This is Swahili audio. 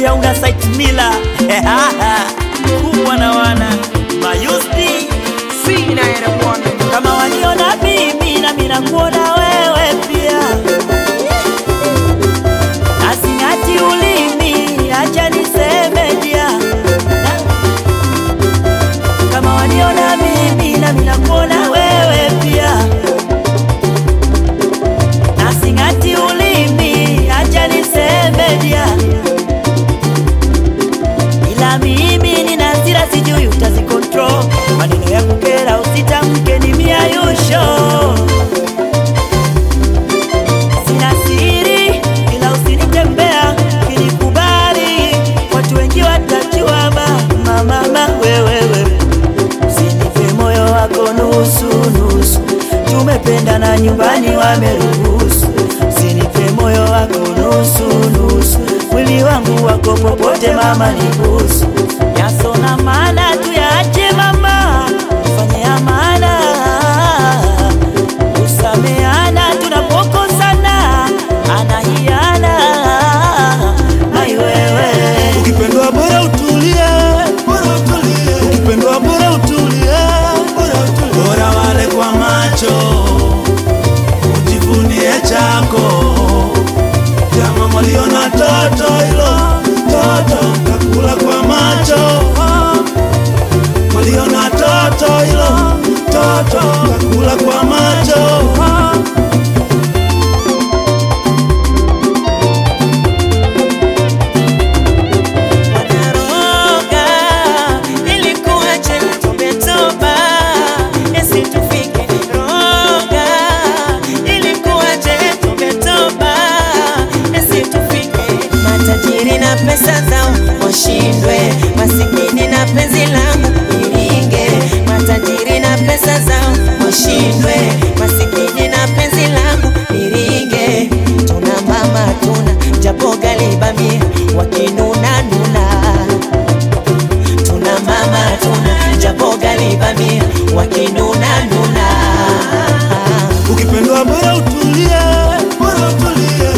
pia una site mila kubwa na wana mayusti Sina ere mwana kama waliona mimi na mimi nakuona wewe pia, asingati ulimi, acha niseme dia, kama waliona mimi na mimi nakuona wewe pia, asingati ulimi, acha niseme dia, ila mimi nina hasira, sijui utazikontrol maneno ya kukera, usitamke ni miayusho. Sina siri ila usinitembea, kinikubali watu wengi watajua. Mama, mama wewewe, usinipe moyo wako nusu nusu, tumependana nyumbani wameruhusu. Usinipe moyo wako nusu nusu, mwili wangu wako popote mama, nibusu yasona maana tuyaache mama, fanye amana, usameana tunapokosana, anahiana ai wewe Ukipendwa bora utulie, bora utulie. Ukipendwa bora utulie, bora utulie. Bora wale kwa macho, ujivunie chako. Jama mwaliona toto hilo, toto kakula kwa macho. Mwaliona toto hilo, toto kakula kwa macho. Wanaroga ilikuwaje tumetoba esi tufike roga ilikuwaje tumetoba esi tufike matajiri na pesa zao washindwe masikini na penzi langu iringe matajiri na pesa zao washindwe masikini na penzi langu iringe tuna mama tuna japo galibamia wakinuna nuna tuna mama tuna japo galibamia wakinuna nuna Ukipendwa bora utulie, bora utulie.